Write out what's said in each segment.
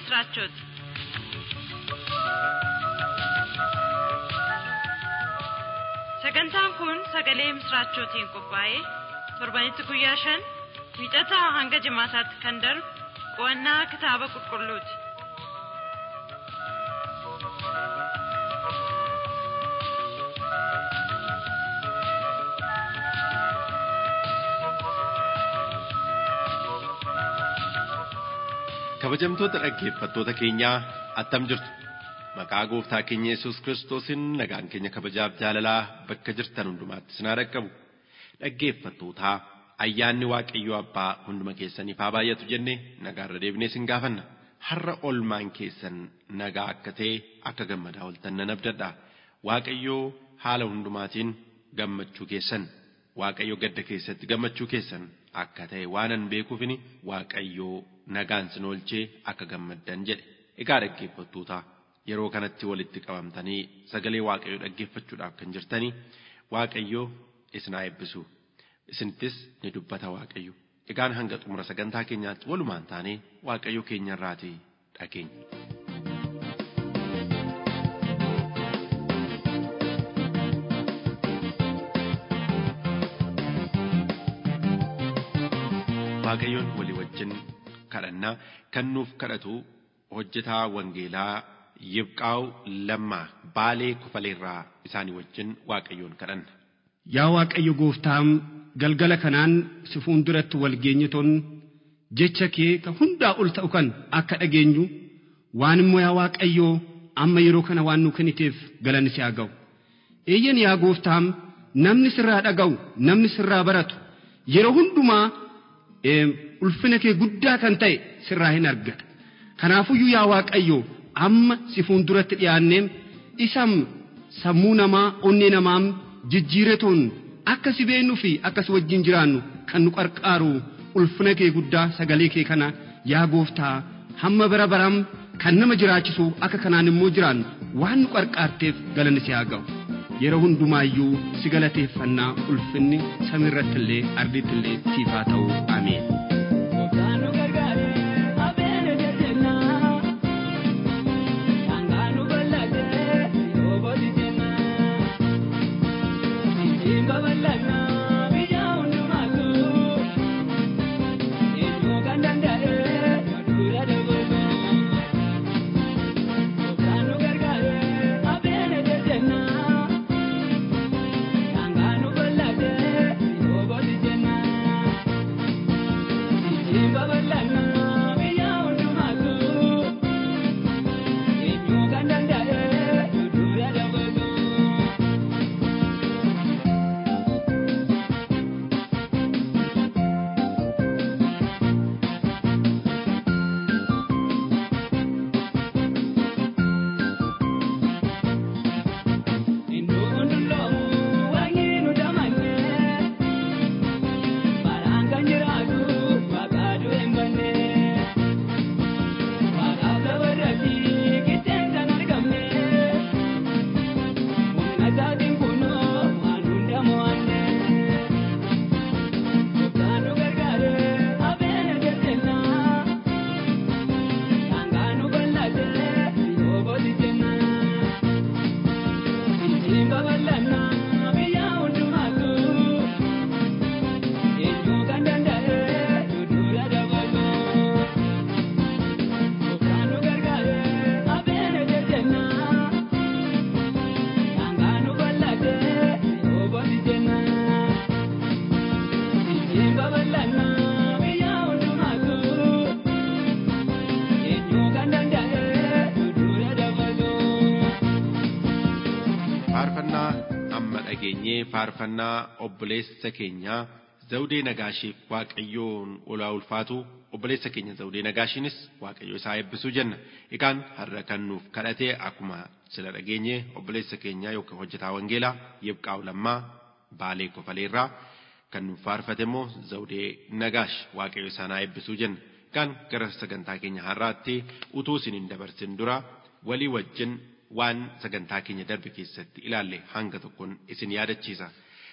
ምስራቾት sagantaan kun sagalee misraachootiin qophaa'ee torbanitti guyyaa shan wiixataa hanga jimaataatti kan darbu qo'annaa kitaaba qulqulluuti. kabajamtoota dhaggeeffattoota keenyaa attam jirtu maqaa gooftaa keenya yesus kiristoosiin nagaan keenya kabajaaf jaalalaa bakka jirtan hundumaatti sinaa dhaqqabu dhaggeeffattootaa ayyaanni waaqayyoo abbaa hunduma keessaniif haa baay'atu jennee nagaarra deebinee sin gaafanna har'a olmaan keessan nagaa akka ta'e akka gammadaa oltan nan abdadha waaqayyoo haala hundumaatiin gammachuu keessan waaqayyo gadda keessatti gammachuu keessan akka ta'e waanan beekuufini waaqayyoo nagaan sin oolchee akka gammaddan jedhe egaa dhaggeeffattoota yeroo kanatti walitti qabamtanii sagalee waaqayyoo dhaggeeffachuudhaaf kan jirtanii waaqayyoo isin haa eebbisu isinittis ni dubbata waaqayyo egaan hanga xumura sagantaa keenyaatti walumaan taanee waaqayyo keenya irraatii dhageenya. waaqayyoon walii wajjin kadhannaa kan nuuf kadhatu hojjetaa wangeelaa yibqaa'u lammaa baalee kufaleerraa isaanii wajjin waaqayyoon kadhanna. Yaa Waaqayyo gooftaa galgala kanaan si fuulduratti wal geenyitoon jecha kee kan hundaa ol ta'u kan akka dhageenyu waan immoo yaa Waaqayyoo amma yeroo kana waan nu kenniteef galanni si haa ga'u. Eeyyan yaa gooftaa namni sirraa dhaga'u namni sirraa baratu yeroo hundumaa ulfina kee guddaa kan ta'e sirraa hin argata. Kanaafuyyuu yaa Waaqayyo amma si fuulduratti dhiyaannee isam sammuu namaa onnee namaa jijjiiretoon akka si beennuu fi akka si wajjin jiraannu kan nu qarqaaru ulfina kee guddaa sagalee kee kana yaa gooftaa hamma bara baram kan nama jiraachisu akka kanaan immoo jiraannu waan nu qarqaarteef galanni si haa ga'u. Yeroo hundumaayyuu si galateeffannaa ulfinni samiirratti illee ardiitti illee siif haa ta'u ameen. faarfannaa amma dhageenyee faarfannaa obboleessa keenyaa zawudee nagaashiif waaqayyoon olaa ulfaatu obboleessa keenya zawudee nagaashiinis waaqayyo isaa eebbisuu jenna egaan har'a kan nuuf kadhatee akkuma sila dhageenye obboleessa keenyaa yookaan hojjetaa wangeelaa yibqaa'u lammaa baalee kofaleerraa kan nuuf faarfate immoo zawudee nagaash waaqayyo isaanaa eebbisuu jenna egaan gara sagantaa keenya har'aatti utuu isin hin dabarsin dura walii wajjin waan sagantaa keenya darbe keessatti ilaalle hanga tokkoon isin yaadachiisa.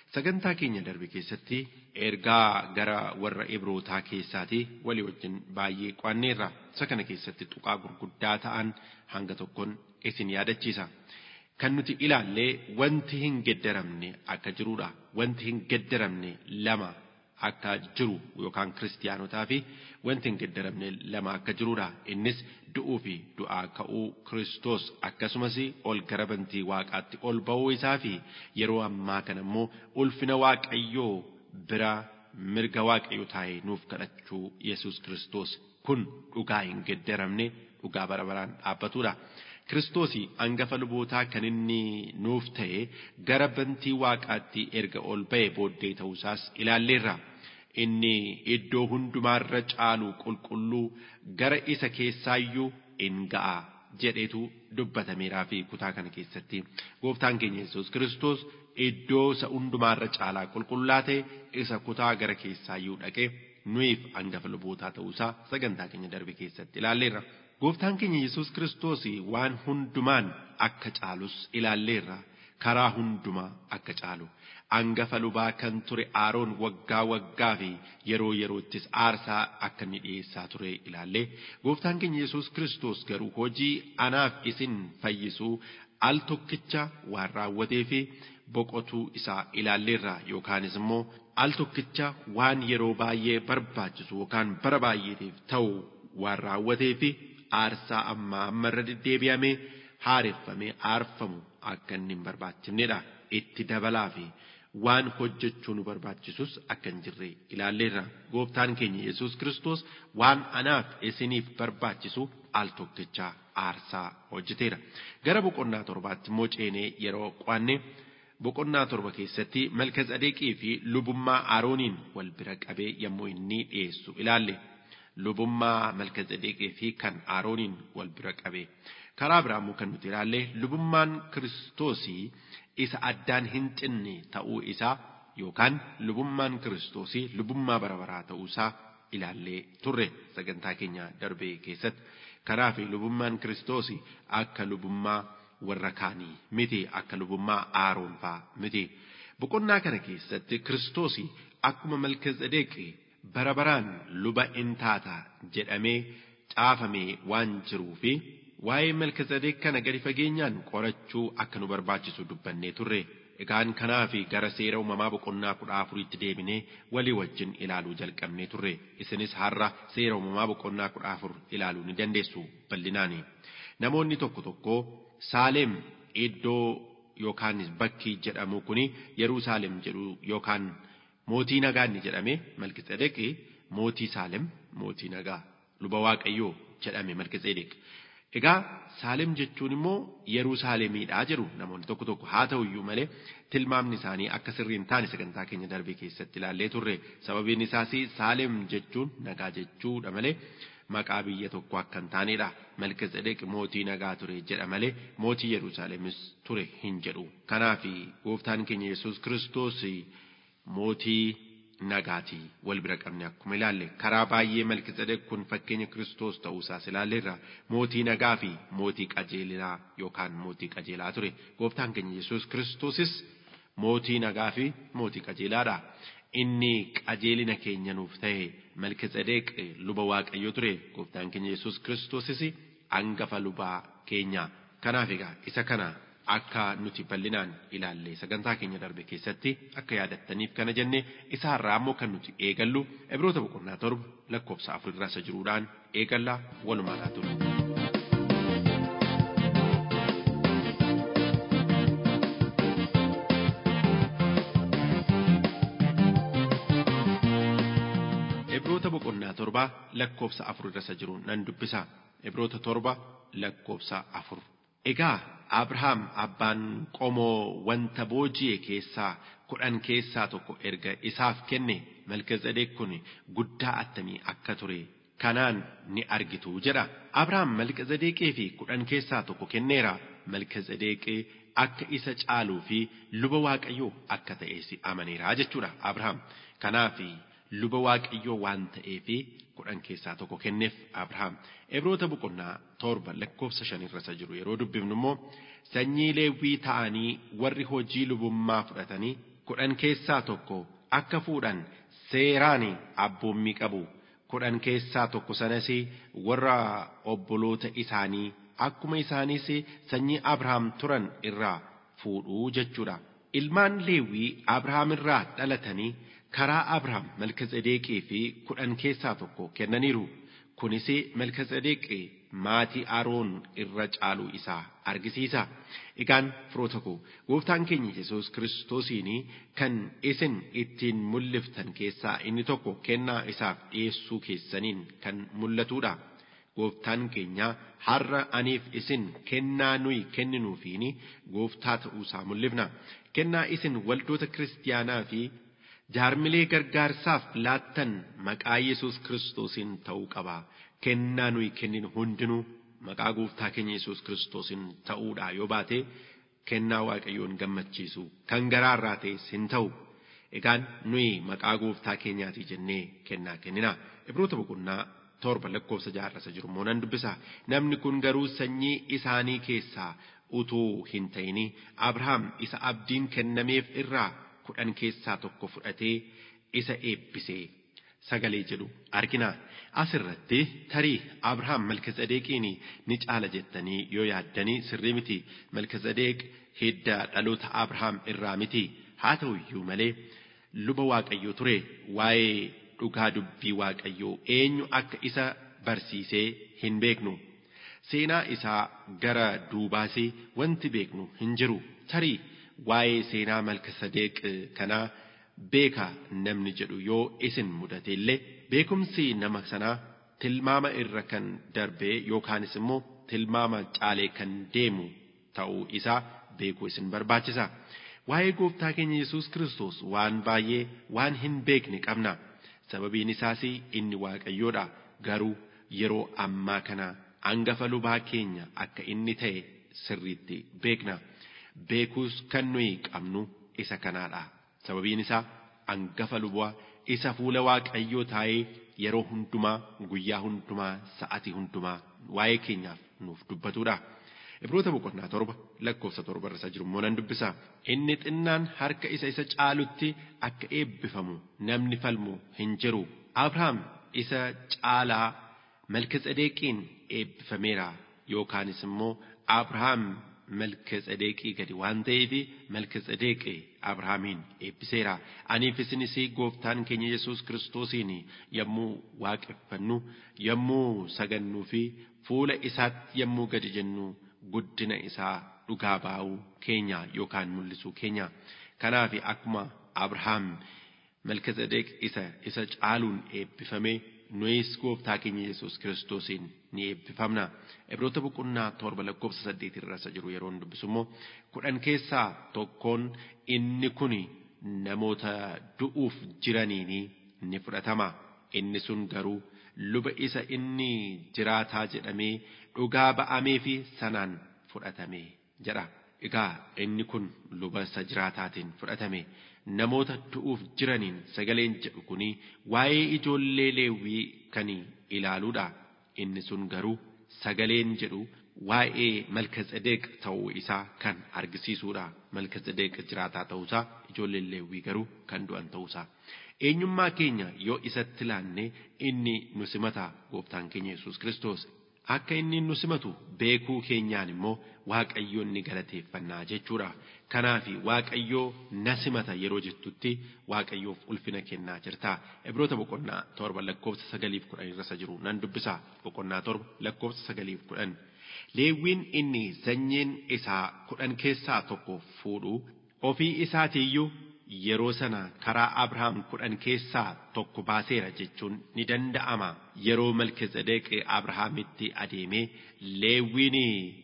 Sagantaa keenya darbe keessatti ergaa gara warra Ibrootaa keessaati walii wajjin baay'ee qo'anneerra. Isa kana keessatti tuqaa gurguddaa ta'an hanga tokkoon isin yaadachiisa. Kan nuti ilaallee wanti hin geddaramne akka jirudha. Wanti hin geddaramne lama akka jiru yookaan kiristiyaanotaa fi wanti hin geddaramne lama akka jirudha. Innis du'uu fi du'aa ka'uu Kiristoos akkasumas ol gara bantii waaqaatti ol ba'uu isaa fi yeroo ammaa kana immoo ulfina waaqayyoo bira mirga waaqayyoo taa'ee nuuf kadhachuu Yesuus Kiristoos kun dhugaa hin geddaramne dhugaa bara baraan dhaabbatudha. Kiristoosii hangafa lubootaa kan inni nuuf ta'e gara bantii waaqaatti erga ol ba'e booddee ta'uusaas ilaalleerra. Inni iddoo hundumaarra caalu qulqulluu gara isa keessaayyuu in ga'a jedhetu dubbatameeraa fi kutaa kana keessatti gooftaan keenya Yesuus Kiristoos iddoo isa hundumaarra caalaa qulqullaa ta'e isa kutaa gara keessaayyuu dhaqee nuyiif hangafa lubootaa ta'uusaa sagantaa keenya darbe keessatti ilaalleerra. Gooftaan keenya Yesuus Kiristoos waan hundumaan akka caalus ilaalleerra. Karaa hundumaa akka caalu. Hangafa lubaa kan ture Aaroon waggaa waggaa fi yeroo yeroottis aarsaa akka inni dhiyeessaa ture ilaallee gooftaan keenya Yesuus Kiristoos garuu hojii anaaf isin fayyisuu al tokkicha waan raawwatee fi boqotuu isaa ilaalleerra yookaanis immoo al tokkicha waan yeroo baay'ee barbaachisu yookaan bara baay'eetiif ta'u waan raawwatee fi aarsaa ammaa ammarra deddeebi'amee haareffamee aarfamu akka inni hin barbaachifnedha. Itti dabalaa fi waan hojjechuu nu barbaachisus akka hin jirre ilaalleerra. Gooftaan keenya Yesuus Kiristoos waan anaaf isiniif barbaachisu al tokkicha aarsaa hojjeteera. Gara boqonnaa torbaatti immoo ceenee yeroo qo'anne boqonnaa torba keessatti malkazadeeqii fi lubummaa Arooniin wal bira qabee yommuu inni dhiyeessu ilaalle. lubummaa malkazadeeqii fi kan Arooniin wal bira qabe. Karaa biraa immoo kan nuti ilaalle lubummaan Kiristoosii isa addaan hin cinne ta'uu isaa yookaan lubummaan Kiristoosii lubummaa bara baraa ta'uu isaa ilaallee turre sagantaa keenya darbee keessatti. Karaa fi lubummaan Kiristoosii akka lubummaa warra kaanii miti akka lubummaa Aroon fa'aa miti. Boqonnaa kana keessatti Kiristoosii akkuma malkazadeeqii bara baraan luba in taata jedhamee caafamee waan jiruu fi waa'ee malkazadeek kana gadi fageenyaan qorachuu akka nu barbaachisu dubbannee turre. Egaan kanaa fi gara seera uumamaa boqonnaa kudha afuriitti deebinee walii wajjin ilaaluu jalqabnee turre. Isinis har'a seera uumamaa boqonnaa kudha afur ilaaluu ni dandeessu bal'inaani. Namoonni tokko tokko Saaleem iddoo yookaan bakki jedhamu kuni Yerusaalem jedhu yookaan mootii nagaa inni jedhame malkiseedeq mootii saalem mootii nagaa luba waaqayyoo jedhame malkiseedeq egaa saalem jechuun immoo yerusaalemiidhaa jedhu namoonni tokko tokko haa ta'u iyyuu malee tilmaamni isaanii akka sirrii hin taane sagantaa keenya darbee keessatti ilaallee turre sababiin isaas saalem jechuun nagaa jechuudha malee maqaa biyya tokko akka hin taanedha malkiseedeq mootii nagaa ture jedha malee mootii yerusaalemis ture hin jedhu kanaaf gooftaan keenya yesus kiristoos mootii nagaatii wal bira qabne akkuma ilaalle karaa baay'ee malkiseedeq kun fakkeenya kiristoos ta'uusaas ilaalleerra mootii nagaa fi mootii qajeelaa yookaan mootii qajeelaa ture gooftaan keenya yesus kiristoosis mootii nagaa fi mootii qajeelaadha inni qajeelina keenya nuuf ta'e malkiseedeq luba waaqayyo ture gooftaan keenya yesus kiristoosis hangafa lubaa keenya kanaaf egaa isa kana akka nuti bal'inaan ilaalle sagantaa keenya darbe keessatti akka yaadattaniif kana jenne isa har'aa ammoo kan nuti eegallu ibroota boqonnaa torba lakkoofsa afur irraa isa jiruudhaan eegallaa walumaadhaa ture. Ibroota boqonnaa torba lakkoofsa afur irra isa jiru nan dubbisa. Ibroota torba lakkoofsa afur. Egaa Abrahaam abbaan qomoo wanta booji'e keessaa kudhan keessaa tokko erga isaaf kenne Malkiseedeq kun guddaa attamii akka ture kanaan ni argitu jedha. Abrahaam Malkiseedeqii fi kudhan keessaa tokko kenneera. Malkiseedeq akka isa caaluu fi luba waaqayyoo akka ta'es amaneera jechuudha Abrahaam. Kanaaf luba waaqayyoo waan ta'eefi kudhan keessaa tokko kenneef Abrahaam. Ibroota boqonnaa torba lakkoofsa shanirra isa jiru yeroo dubbifnu immoo sanyii leewwii ta'anii warri hojii lubummaa fudhatanii kudhan keessaa tokko akka fuudhan seeraan abboommii qabu kudhan keessaa tokko sanas warra obboloota isaanii akkuma isaanis sanyii Abrahaam turan irraa fuudhuu jechuudha. Ilmaan Leewwii Abrahaam irraa dhalatanii karaa Abrahaam Malkizedeeqii fi kudhan keessaa tokko kennaniiru. Kunis Malkizedeeqii maatii Aroon irra caaluu isaa argisiisa. Egaan firoota koo gooftaan keenya Yesuus Kiristoosiin kan isin ittiin mul'iftan keessaa inni tokko kennaa isaaf dhiyeessuu keessaniin kan mul'atudha. Gooftaan keenya har'a aniif isin kennaa nuyi kenninuufiin gooftaa ta'uusaa mul'ifna. Kennaa isin waldoota kiristiyaanaa fi jaarmilee gargaarsaaf laattan maqaa Yesuus Kiristoosiin ta'uu qaba. Kennaa nuyi kenninu hundinuu maqaa gooftaa keenya Yesuus Kiristoosiin ta'uudha yoo baate kennaa Waaqayyoon gammachiisu kan garaarraa ta'es hin ta'u. Egaan nuyi maqaa gooftaa keenyaatii jennee kennaa kennina. Ibroota boqonnaa torba lakkoofsa jaarrasa jiru immoo nan dubbisa. Namni kun garuu sanyii isaanii keessaa utuu hin ta'ini Abrahaam isa abdiin kennameef irraa kudhan keessaa tokko fudhatee isa eebbisee sagalee jedhu argina. Asirratti tarii Abrahaam Malkizedeeqiin ni caala jettanii yoo yaaddanii sirrii miti. Malkizedeeq hidda dhaloota Abrahaam irraa miti. Haa ta'u iyyuu malee luba Waaqayyoo ture waa'ee dhugaa dubbii Waaqayyoo eenyu akka isa barsiisee hin beeknu. Seenaa isaa gara duubaas wanti beeknu hin jiru. Tarii waa'ee seenaa Malkizedeeq kanaa beeka namni jedhu yoo isin mudate illee beekumsi nama sanaa tilmaama irra kan darbee yookaanis immoo tilmaama caalee kan deemu ta'uu isaa beekuu isin barbaachisa. Waa'ee gooftaa keenya Yesuus Kiristoos waan baay'ee waan hin beekne qabna. Sababiin isaas inni Waaqayyoodha. Garuu yeroo ammaa kana hangafa lubaa keenya akka inni ta'e sirriitti beekna. Beekuus kan nuyi qabnu isa kanaadha. Sababiin isaa hangafa lubaa isa fuula Waaqayyoo taa'ee yeroo hundumaa guyyaa hundumaa sa'atii hundumaa waa'ee keenyaaf nuuf dubbatudha. Ibroota boqonnaa torba lakkoofsa torba irra jiru immoo nan dubbisa. Inni xinnaan harka isa isa caalutti akka eebbifamu namni falmu hin jiru. Abrahaam isa caalaa Malkizedeeqiin eebbifameera yookaanis immoo Abrahaam Malkizedeeqii gadi waan ta'eef Malkizedeeqi Abrahaamiin eebbiseera. Aniif isinis gooftaan keenya Yesuus Kiristoosiin yommuu waaqeffannu yommuu sagannuu fi fuula isaatti yommuu gadi jennu guddina isaa dhugaa baa'uu keenya yookaan mul'isuu keenya. Kanaaf akkuma Abrahaam Malkizedeeq isa isa caaluun eebbifame nuyis gooftaa keenya Yesuus Kiristoosiin ni eebbifamna. Ibroota boqonnaa torba lakkoofsa saddeetii irra jiru yeroo dubbisu immoo kudhan keessaa tokkoon inni kun namoota du'uuf jiraniin ni fudhatama. Inni sun garuu luba isa inni jiraataa jedhamee dhugaa ba'amee fi sanaan fudhatame jedha. Egaa inni kun luba isa jiraataatiin fudhatame. Namoota du'uuf jiraniin sagaleen jedhu kuni waa'ee ijoollee leewwii kan ilaaluudha. Inni sun garuu sagaleen jedhu waa'ee Malkizedeeq ta'uu isaa kan argisiisuudha. Malkizedeeq jiraataa ta'uusaa ijoolleen leewwii garuu kan du'an ta'uusaa. Eenyummaa keenya yoo isatti ilaanne inni nu simata gooftaan keenya Yesuus Kiristoos. Akka inni nu simatu beekuu keenyaan immoo Waaqayyoon ni galateeffannaa jechuudha. Kanaaf Waaqayyoo na simata yeroo jettutti Waaqayyoof ulfina kennaa jirta. Ibroota boqonnaa torba lakkoofsa sagaliif kudhan irra jiru nan dubbisa. Boqonnaa torba lakkoofsa sagaliif kudhan. Leewwiin inni sanyiin isaa kudhan keessaa tokko fuudhu ofii isaatiiyyuu yeroo sana karaa Abrahaam kudhan keessaa tokko baaseera jechuun ni danda'ama. Yeroo Malkizedeeq Abrahaamitti adeemee Leewwiin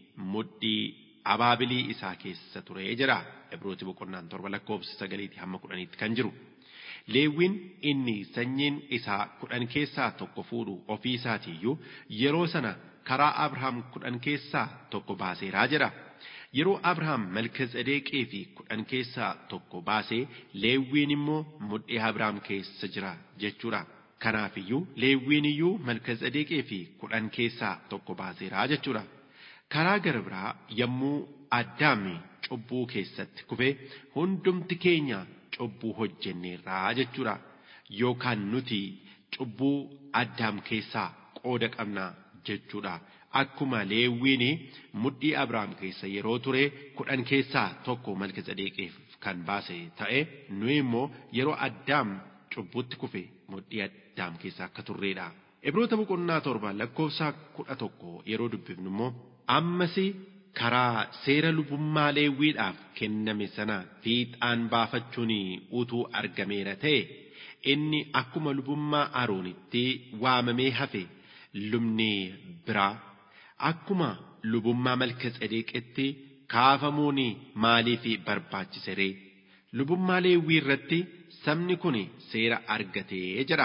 mudhii abaabilii isaa keessa ture jira. Ibrooti boqonnaan torba lakkoofsa sagaliitii hamma kudhaniitti kan jiru. Leewwiin inni sanyiin isaa kudhan keessaa tokko fuudhu ofii isaatiiyyuu yeroo sana karaa Abrahaam kudhan keessaa tokko baaseeraa jira. Yeroo Abrahaam Malkizedeeqii fi kudhan keessaa tokko baasee Leewwiin immoo mudhii Abrahaam keessa jira jechuudha. Kanaafiyyuu Leewwiin iyyuu Malkizedeeqii fi kudhan keessaa tokko baaseeraa jechuudha. Karaa gara biraa yommuu Addaam cubbuu keessatti kufee hundumti keenya cubbuu hojjenneerraa jechuudha yookaan nuti cubbuu addaam keessaa qooda qabna jechuudha. Akkuma leewwiin mudhii Abrahaam keessa yeroo ture kudhan keessaa tokko Malkiseedeqiif kan baase ta'e nuyi immoo yeroo addaam cubbutti kufe mudhii addaam keessa akka turreedha. Ibroota boqonnaa torba lakkoofsa kudha tokko yeroo dubbifnu immoo ammas karaa seera lubummaa leewwiidhaaf kenname sana fiixaan baafachuun utuu argameera ta'e inni akkuma lubummaa Aroonitti waamamee hafe lubni biraa akkuma lubummaa Malkiseedeqitti kaafamuun maaliif barbaachise ree? Lubummaa leewwii irratti sabni kun seera argatee jedha.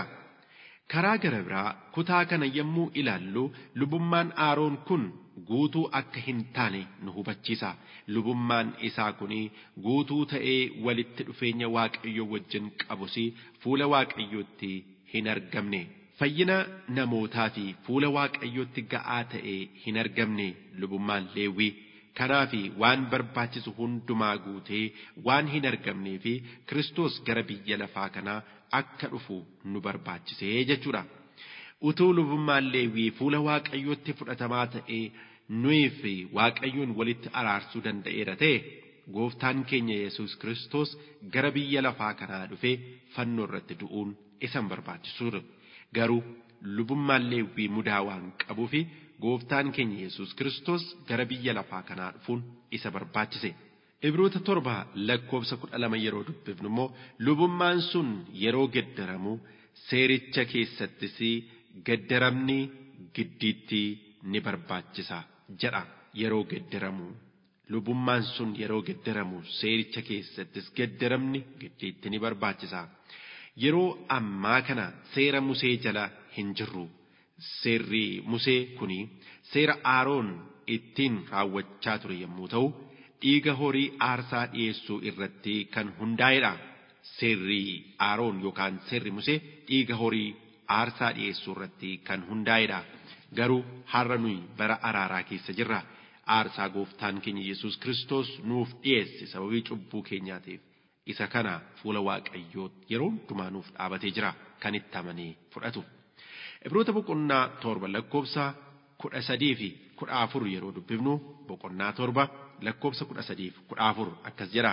Karaa gara biraa kutaa kana yommuu ilaallu lubummaan Aroon kun guutuu akka hin taane nu hubachiisa. Lubummaan isaa kun guutuu ta'ee walitti dhufeenya Waaqayyo wajjin qabus fuula Waaqayyootti hin argamne. Fayyina namootaa fi fuula Waaqayyootti ga'aa ta'ee hin argamne lubummaan Leewwii. Kanaaf waan barbaachisu hundumaa guutee waan hin argamnee fi Kiristoos gara biyya lafaa kanaa akka dhufu nu barbaachisee jechuudha. Utuu lubummaan Leewwii fuula Waaqayyootti fudhatamaa ta'ee nuyi fi Waaqayyoon walitti araarsuu danda'eera ta'e gooftaan keenya Yesuus Kiristoos gara biyya lafaa kanaa dhufee fannoo irratti du'uun isa barbaachisuudha. Garuu lubummaan Leewwii mudaa waan qabuuf gooftaan keenya Yesuus Kiristoos gara biyya lafaa kanaa dhufuun isa barbaachise. Ibroota torba lakkoofsa kudha lama yeroo dubbifnu immoo lubummaan sun yeroo geddaramu seericha keessattis geddaramni giddiitti ni barbaachisa jedha yeroo geddaramu. Lubummaan sun yeroo geddaramu seericha keessattis geddaramni giddiitti ni barbaachisa. Yeroo ammaa kana seera Musee jala hin jirru. Seerri Musee kuni seera Aaroon ittiin raawwachaa ture yommuu ta'u, dhiiga horii aarsaa dhiyeessuu irratti kan hundaa'edha. Seerri Aaroon yookaan seerri Musee dhiiga horii aarsaa dhiyeessuu irratti kan hundaa'edha. Garuu har'a nuyi bara araaraa keessa jirra. Aarsaa gooftaan keenya Yesuus Kiristoos nuuf dhiyeesse sababii cubbuu keenyaatiif. Isa kana fuula Waaqayyoo yeroo hundumaa nuuf dhaabatee jira kan itti amanee fudhatu. Ibroota boqonnaa torba lakkoofsa kudha sadii fi kudha afur yeroo dubbifnu boqonnaa torba lakkoofsa kudha sadii fi kudha afur akkas jedha.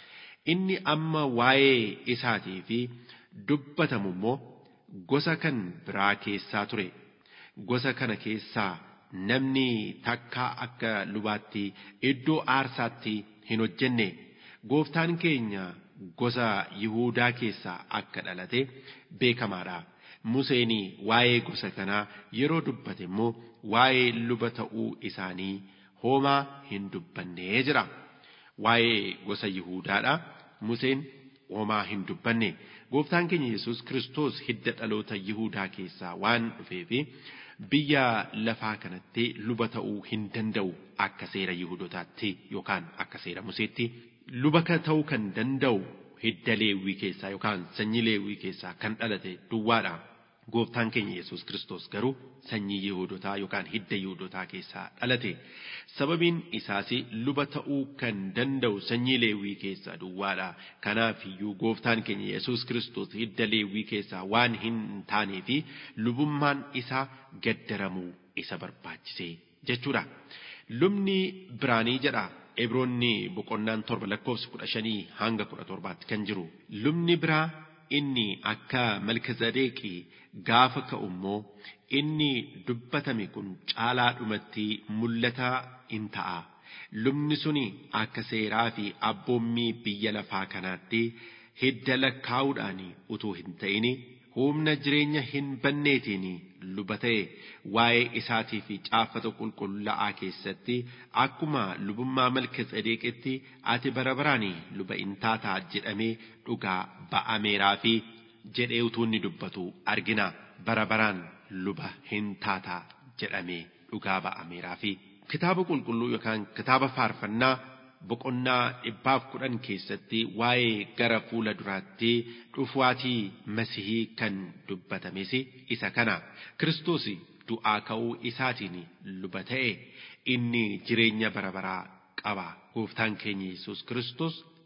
Inni amma waa'ee isaatii fi dubbatamu immoo gosa kan biraa keessaa ture. Gosa kana keessaa namni takkaa akka lubaatti iddoo aarsaatti hin hojjenne. Gooftaan keenya gosa Yihuudaa keessaa akka dhalate beekamaadha. Museen waa'ee gosa kanaa yeroo dubbate immoo waa'ee luba ta'uu isaanii homaa hin dubbannee jira. Waa'ee gosa Yihuudaadha. Museen homaa hin dubbanne. Gooftaan keenya Yesuus Kiristoos hidda dhaloota Yihuudaa keessaa waan dhufeefi biyya lafaa kanatti luba ta'uu hin danda'u akka seera Yihuudotaatti yookaan akka seera Museetti luba ta'uu kan danda'u hidda leewwii keessaa yookaan sanyii leewwii keessaa kan dhalate duwwaadha. Gooftaan keenya Yesuus Kiristoos garuu sanyii Yihuudotaa yookaan hidda Yihuudotaa keessaa dhalate. Sababiin isaas luba ta'uu kan danda'u sanyii leewwii keessaa duwwaadha. Kanaaf iyyuu gooftaan keenya Yesuus Kiristoos hidda leewwii keessaa waan hin taanee fi lubummaan isaa gaddaramuu isa barbaachise jechuudha. Lubni biraanii jedha Ibroonni boqonnaan torba lakkoofsa kudha shanii hanga kudha torbaatti kan jiru. Lubni biraa inni akka malkazadeeqii gaafa ka'u immoo inni dubbatame kun caalaa dhumatti mul'ataa in ta'a. Lubni suni akka seeraa fi abboommii biyya lafaa kanaatti hidda lakkaa'uudhaan utuu hin ta'in humna jireenya hin banneetiin luba ta'e waa'ee isaatii fi caaffata qulqullaa'aa keessatti akkuma lubummaa malkazadeeqitti ati bara baraan luba in taataa jedhamee dhugaa ba'ameeraa fi jedhee utuu inni dubbatu argina bara baraan luba hin taataa jedhamee dhugaa ba'ameeraa fi kitaaba qulqulluu yookaan kitaaba faarfannaa boqonnaa dhibbaaf kudhan keessatti waa'ee gara fuula duraatti dhufuwaatii masihii kan dubbatames isa kana kiristoos du'aa ka'uu isaatiin luba ta'e inni jireenya bara baraa qaba gooftaan keenya yesus kiristoos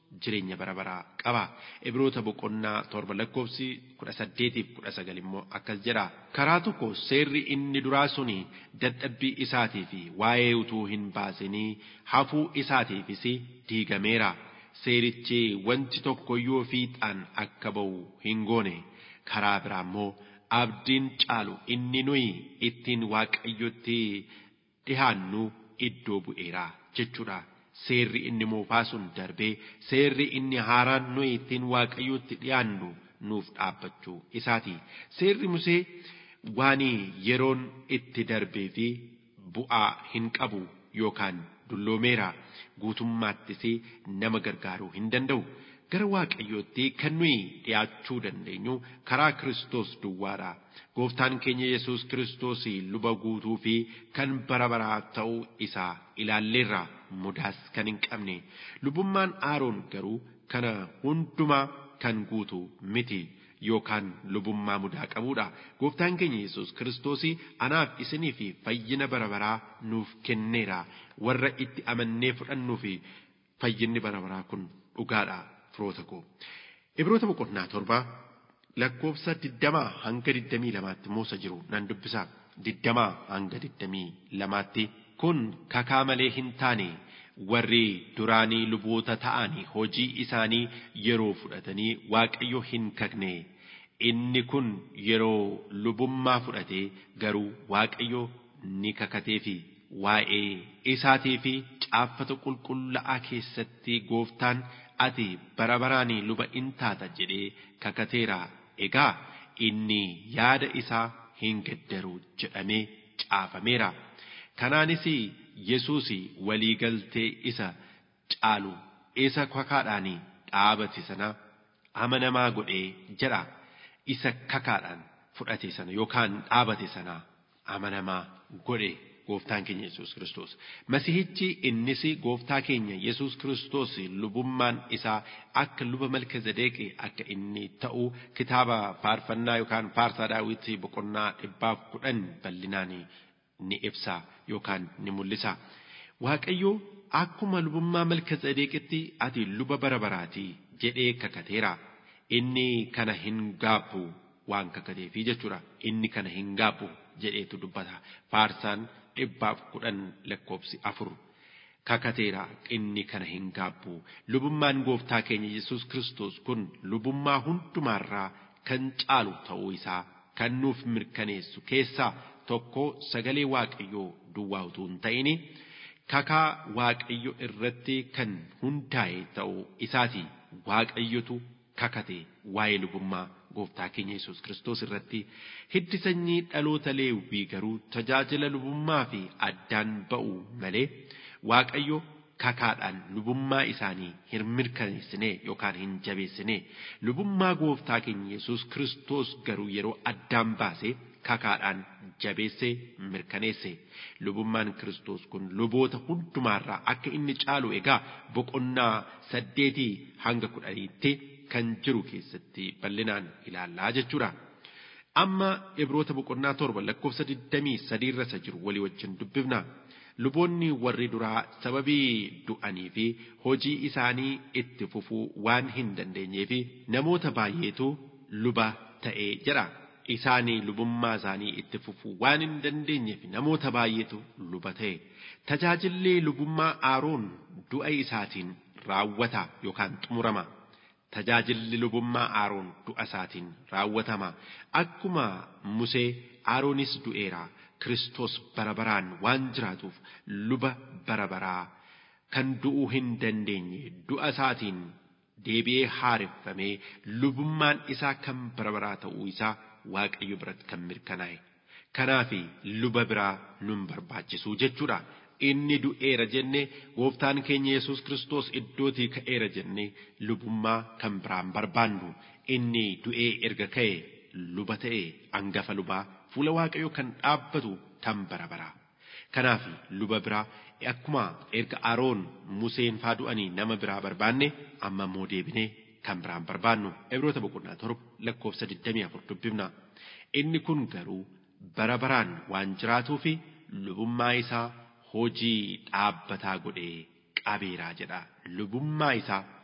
jireenya bara baraa qaba. Ibroota boqonnaa torba lakkoofsi kudha saddeetiif kudha sagal immoo akkas jedha. Karaa tokko seerri inni duraa suni dadhabbii isaatii fi waa'ee utuu hin baasinii hafuu isaatiifis diigameera. Seerichi wanti tokkoyyuu fiixaan akka ba'u hin goone. Karaa biraa immoo abdiin caalu inni nuyi ittiin waaqayyotti dhihaannu iddoo bu'eera jechuudha. Seerri inni moofaa sun darbee seerri inni haaraan nuyi ittiin waaqayyotti dhiyaannu nuuf dhaabbachuu isaati. Seerri Musee waan yeroon itti darbee fi bu'aa hin qabu yookaan dulloomeera guutummaattis nama gargaaruu hin danda'u. Gara waaqayyootti kan nuyi dhiyaachuu dandeenyu karaa Kiristoos duwwaadha. Gooftaan keenya Yesuus Kiristoos luba guutuu fi kan bara baraa ta'uu isaa ilaalleerra mudaas kan hin qabne. Lubummaan Aaroon garuu kana hundumaa kan guutu miti yookaan lubummaa mudaa qabudha. Gooftaan keenya Yesuus Kiristoos anaaf isinii fi fayyina bara baraa nuuf kenneera. Warra itti amannee fudhannuu fi fayyinni bara baraa kun dhugaadha. firoota koo. Ibroota boqonnaa torbaa lakkoofsa digdamaa hanga digdamii lamaatti moosa jiru nan dubbisa. Digdamaa hanga digdamii lamaatti kun kakaa malee hin taane warri duraanii luboota ta'anii hojii isaanii yeroo fudhatanii waaqayyo hin kakne. Inni kun yeroo lubummaa fudhatee garuu waaqayyo ni kakateefi waa'ee isaatii fi caaffata qulqullaa'aa keessatti gooftaan ati bara baraanii luba in taata jedhee kakateera egaa inni yaada isaa hin gaddaru jedhamee caafameera kanaanis yesuus waliigaltee isa caalu isa kakaadhaan dhaabate sana amanamaa godhee jedha isa kakaadhaan fudhate sana yookaan dhaabate sana amanamaa godhe gooftaan keenya Yesuus Kiristoos. Masihichi innis gooftaa keenya Yesuus Kiristoos lubummaan isaa akka luba malka zadeeqi akka inni ta'u kitaaba faarfannaa yookaan faarsaa daawwitii boqonnaa dhibbaaf kudhan bal'inaan ni ibsa yookaan ni mul'isa. Waaqayyo akkuma lubummaa malka zadeeqitti ati luba bara baraatii jedhee kakateera. Inni kana hin gaabbu waan kakateefi jechuudha. Inni kana hin gaabbu jedheetu dubbata. Faarsaan dhibbaaf kudhan lakkoofsi afur kakateera inni kana hin gaabbu lubummaan gooftaa keenya yesus kiristoos kun lubummaa hundumaarraa kan caalu ta'uu isaa kan nuuf mirkaneessu keessaa tokko sagalee waaqayyoo duwwaa utuu hin ta'ini kakaa waaqayyo irratti kan hundaa'e ta'uu isaati waaqayyotu kakate waa'ee lubummaa gooftaa keenya Yesuus Kiristoos irratti hiddi sanyii dhaloota leewwii garuu tajaajila lubummaa fi addaan ba'u malee Waaqayyo kakaadhaan lubummaa isaanii hin mirkaneessine yookaan hin jabeessine lubummaa gooftaa keenya Yesuus Kiristoos garuu yeroo addaan baase kakaadhaan jabeesse mirkaneesse lubummaan Kiristoos kun luboota hundumaarraa akka inni caalu egaa boqonnaa saddeetii hanga kudhaniitti kan jiru keessatti bal'inaan ilaallaa jechuudha. Amma ibroota boqonnaa torba lakkoofsa digdamii sadiirra isa jiru walii wajjin dubbifna. Luboonni warri duraa sababii du'anii fi hojii isaanii itti fufuu waan hin dandeenyeef namoota baay'eetu luba ta'ee jedha. Isaanii lubummaa isaanii itti fufuu waan hin dandeenyeef namoota baay'eetu luba ta'e. Tajaajilli lubummaa Aaroon du'a isaatiin raawwata yookaan xumurama. tajaajilli lubummaa Aaroon du'a isaatiin raawwatama. Akkuma Musee Aaroonis du'eera. Kiristoos bara baraan waan jiraatuuf luba bara baraa kan du'uu hin dandeenye du'a isaatiin deebi'ee haareffamee lubummaan isaa kan bara baraa ta'uu isaa Waaqayyo biratti kan mirkanaa'e. Kanaaf luba biraa nun barbaachisu jechuudha. inni du'eera jenne gooftaan keenya Yesuus Kiristoos iddootii ka'eera jenne lubummaa kan biraan barbaannu inni du'ee erga ka'e luba ta'e angafa lubaa fuula waaqayyoo kan dhaabbatu tan bara baraa. Kanaaf luba biraa akkuma erga Aroon Museen faa du'anii nama biraa barbaanne amma immoo deebinee kan biraan barbaannu Ibroota boqonnaa torba lakkoofsa 24 dubbifna. Inni kun garuu bara baraan waan jiraatuu fi lubummaa isaa hojii dhaabbataa godhee qabeeraa jedha lubummaa isaa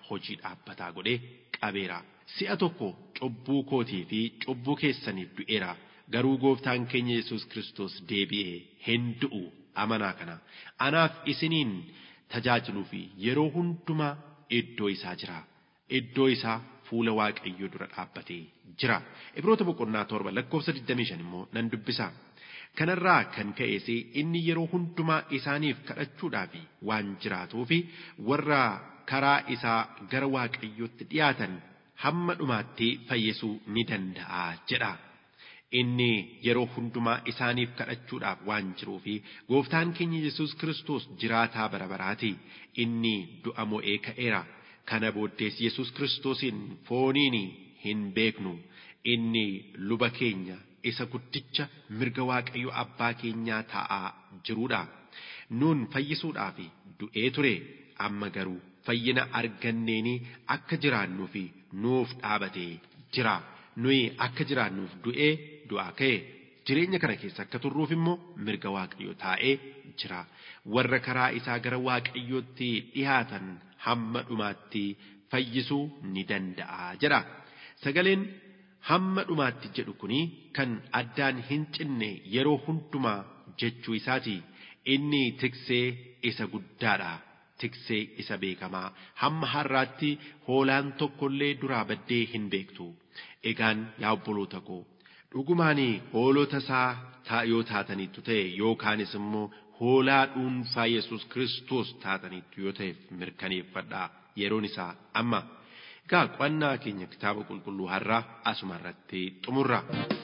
hojii dhaabbataa godhee qabeera. Si'a tokko cubbuu kootii fi cubbuu keessaniif du'eera. Garuu gooftaan keenya Yesuus Kiristoos deebi'ee hin du'u amanaa kana. Anaaf isiniin tajaajiluu fi yeroo hundumaa iddoo isaa jira. Iddoo isaa fuula Waaqayyoo dura dhaabbatee jira. Ibroota boqonnaa torba lakkoofsa 25 immoo nan dubbisa. Kanarraa kan ka'es inni yeroo hundumaa isaaniif kadhachuudhaaf waan jiraatuuf warra karaa isaa gara Waaqayyootti dhiyaatan hamma dhumaatti fayyisuu ni danda'a jedha. Inni yeroo hundumaa isaaniif kadhachuudhaaf waan jiruuf gooftaan keenya Yesuus Kiristoos jiraataa bara baraati. Inni du'a mo'ee ka'eera. Kana booddees Yesuus Kiristoosiin fooniin hin beeknu. Inni luba keenya isa guddicha mirga Waaqayyo abbaa keenyaa taa'aa jirudha. Nuun fayyisuudhaaf du'ee ture. Amma garuu fayyina arganneeni akka jiraannuuf nuuf dhaabatee jira. Nuyi akka jiraannuuf du'ee du'aa ka'e. Jireenya kana keessa akka turruuf immoo mirga Waaqayyo taa'ee jira. Warra karaa isaa gara Waaqayyootti dhiyaatan hamma dhumaatti fayyisuu ni danda'a jedha. Sagaleen hamma dhumaatti jedhu kuni kan addaan hin cinne yeroo hundumaa jechuu isaati. Inni tiksee isa guddaadha. Tiksee isa beekamaa hamma har'aatti hoolaan tokkollee duraa baddee hin beektu. Egaan yaa obboloota koo dhugumaan hoolota isaa yoo taataniittu ta'e yookaanis immoo hoolaa dhuunfaa Yesuus Kiristoos taataniittu yoo ta'e mirkaneeffadhaa yeroon isaa amma. Egaa qo'annaa keenya kitaaba qulqulluu har'aa asuma irratti xumurra.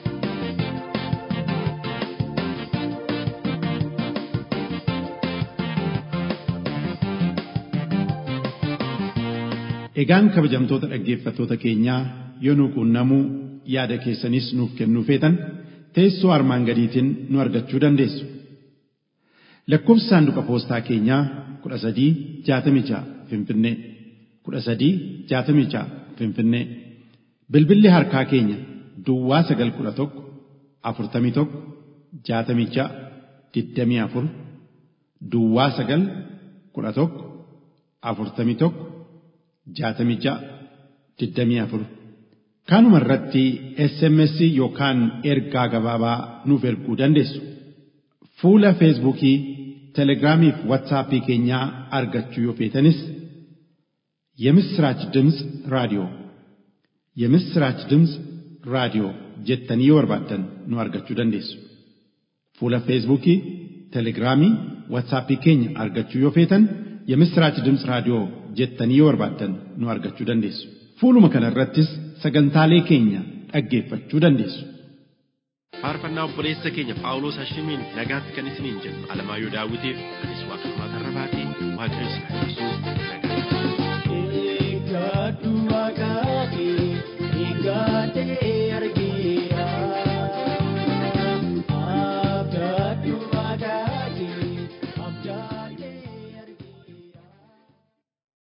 Egaan kabajamtoota dhaggeeffattoota keenyaa yoo nu quunnamuu yaada keessanis nuuf kennuu feetan teessoo armaan gadiitiin nu argachuu dandeessu. Lakkoofsi saanduqa poostaa keenyaa kudha sadii jaatamii ja'a Finfinnee kudha sadii jaatamii ja'a Finfinnee bilbilli harkaa keenya Duwwaa sagal kudha tokko afurtamii tokko jaatamii ja'a digdamii afur Duwwaa sagal kudha tokko afurtamii tokko jaatamii ja'a digdamii afur. Kanuma irratti SMS yookaan ergaa gabaabaa nuuf erguu dandeessu. Fuula Feesbuukii, Telegiraamii fi Waatsaappii keenyaa argachuu yoo feetanis የምስራች ድምፅ ራዲዮ የምስራች ድምፅ ራዲዮ jettanii yoo barbaaddan nu argachuu dandeessu. Fuula Feesbuukii, Telegiraamii, Waatsaappii keenya argachuu yoo feetan የምስራች ድምፅ raadiyoo jettanii yoo barbaaddan nu argachuu dandeessu. Fuuluma kana irrattis sagantaalee keenya dhaggeeffachuu dandeessu. Faarfannaa obboleessa keenya Phaawulos Hashimiin nagaatti kan isiniin jennu Alamaayyoo Daawitiif anis Waaqeffaa Tarrabaatii Waaqayyo isin haa eebbisu.